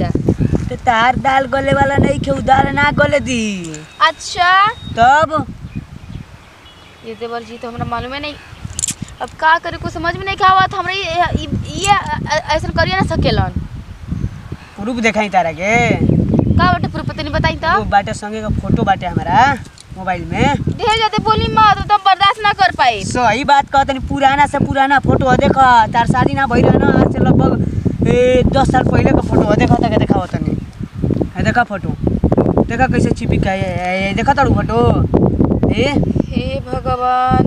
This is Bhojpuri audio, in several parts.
जा तो तार दाल गले वाला नहीं खे उदार ना गले दी अच्छा तब ये देवर जी तो हमरा मालूम है नहीं अब का करे कुछ समझ में नहीं का आवत हमरा ये ये- ये ऐसा करिए ना सकेलन प्रूफ देखाई तारा के का बाटे पूरा पता नहीं बताई वो तो बाटे संगे का फोटो बाटे हमारा मोबाइल में ढेर जाते बोली मत तो बर्दाश्त ना कर पाई सही बात कहत नहीं पुराना से पुराना फोटो है देखा तार शादी ना भइल ना आज से लगभग ए दस साल पहले का फोटो है देखा तक देखा तनी है देखा फोटो देखा कैसे चिपिका है देखा तारू फोटो ए हे भगवान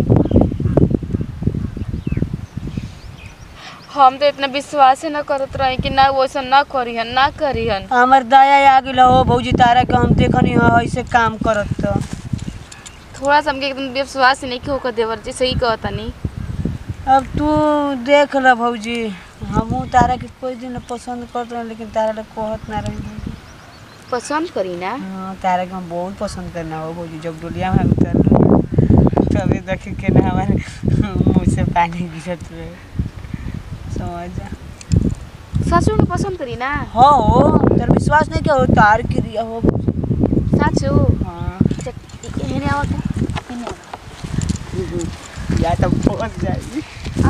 हम तो इतना विश्वास ही ना करत रहे कि ना वैसा ना करिहन ना करिहन हमर दया आ गेल हो भौजी तारा के हम देखनी है ऐसे काम करत तो थोड़ा सा हमके एकदम विश्वास ही नहीं कि होकर देवर जी सही कहता नहीं अब तू देख ल भौजी हमहू तारा के कोई दिन पसंद करत रहे लेकिन तारा ले कहत ना रही भौजी पसंद करी ना हाँ तारा के हम बहुत पसंद करना हो भौजी जब डोलिया में उतर तभी देखे के ना हमारे मुँह से पानी गिरत रहे समझ जा सच में पसंद करी ना हाँ हो तेरा विश्वास नहीं क्या हो तार क्रिया हो भौजी सच हो हाँ हेने आवत हेने आवत या तो पहुँच जाएगी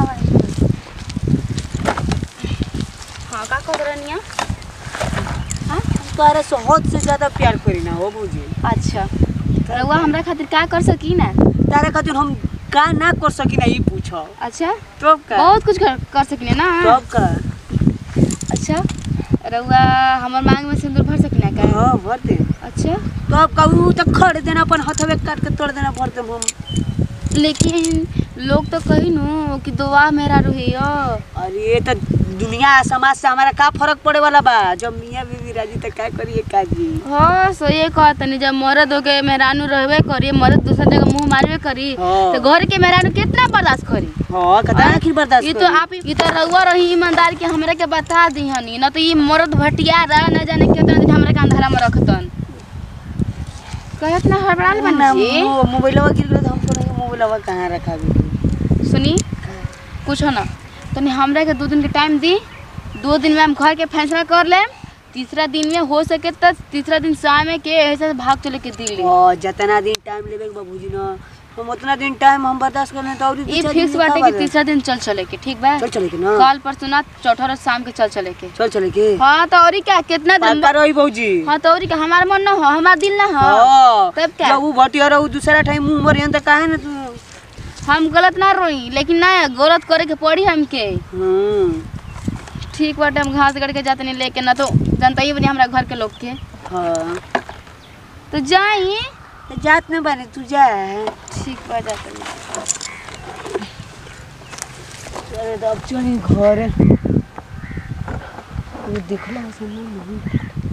हाँ का कहत रहनिया तारा से हद से ज्यादा प्यार करी ना हो भौजी अच्छा रउआ हमरा खातिर का कर सकी ना तारा खातिर हम का ना कर सकी ना ये पूछो अच्छा तब का बहुत कुछ कर, कर सकिने ना तब का अच्छा रउआ हमर मांग में सिंदूर भर सकिना का हाँ भर दे अच्छा तब का ऊ तो खड़ देना अपन हथवे काट के तोड़ देना भर दे हम लेकिन लोग तो कही नु कि दुआ मेरा रुही अरे ये तो दुनिया समाज से हमारा का फर्क पड़े वाला बा जब मियाँ बीवी राजी तो क्या करिए काजी हाँ सो ये कहत नहीं जब मर्द हो के मेहरानू रहबे करी मर्द दूसरा जगह मुंह मारबे करी हाँ। तो घर के मेहरानू कितना बर्दाश्त करी हाँ कदा आखिर बर्दाश्त ये तो करी? आप ये तो रउआ रही ईमानदार के हमरा के बता दी हनी ना तो ये मर्द भटिया रहा न जाने कितना दिन हमरा के अंधारा में रखतन कहत ना हड़बड़ाल बन ना, जी मो- मोबाइलवा गिर गया तो हमको नहीं मोबाइलवा कहाँ रखा भी सुनी पूछो ना तनी हमरा के दो दिन के टाइम दी दो दिन में हम घर के फैसला कर ले तीसरा दिन में हो सके तो तीसरा दिन शाम में के ऐसे भाग चले के दिल्ली और जितना दिन टाइम लेबे के बाबूजी ना हम उतना दिन टाइम हम बर्दाश्त करने तो और ये फिक्स बाटे कि तीसरा दिन चल चले के ठीक बा चल चले के ना कल परसों ना चौथा रोज शाम के चल चले के चल चले के हाँ तो और क्या कितना दिन पक्का रही भौजी हाँ तो और क्या हमारा मन ना हो हमारा दिल ना हो हाँ तब क्या? जब वो भटिया रहू दूसरा टाइम मुंह मरियन तो काहे ना तू हम गलत ना रोई लेकिन ना गलत करे के पड़ी हमके हम्म ठीक बाटे हम घास गड़ के जाते नहीं लेके ना तो जनता ही बनी हमारा घर के लोग के हाँ तो जाई तो जात में बने तू जा ठीक बा जाते नहीं अरे तो अब चली घर ये देखला सुन नहीं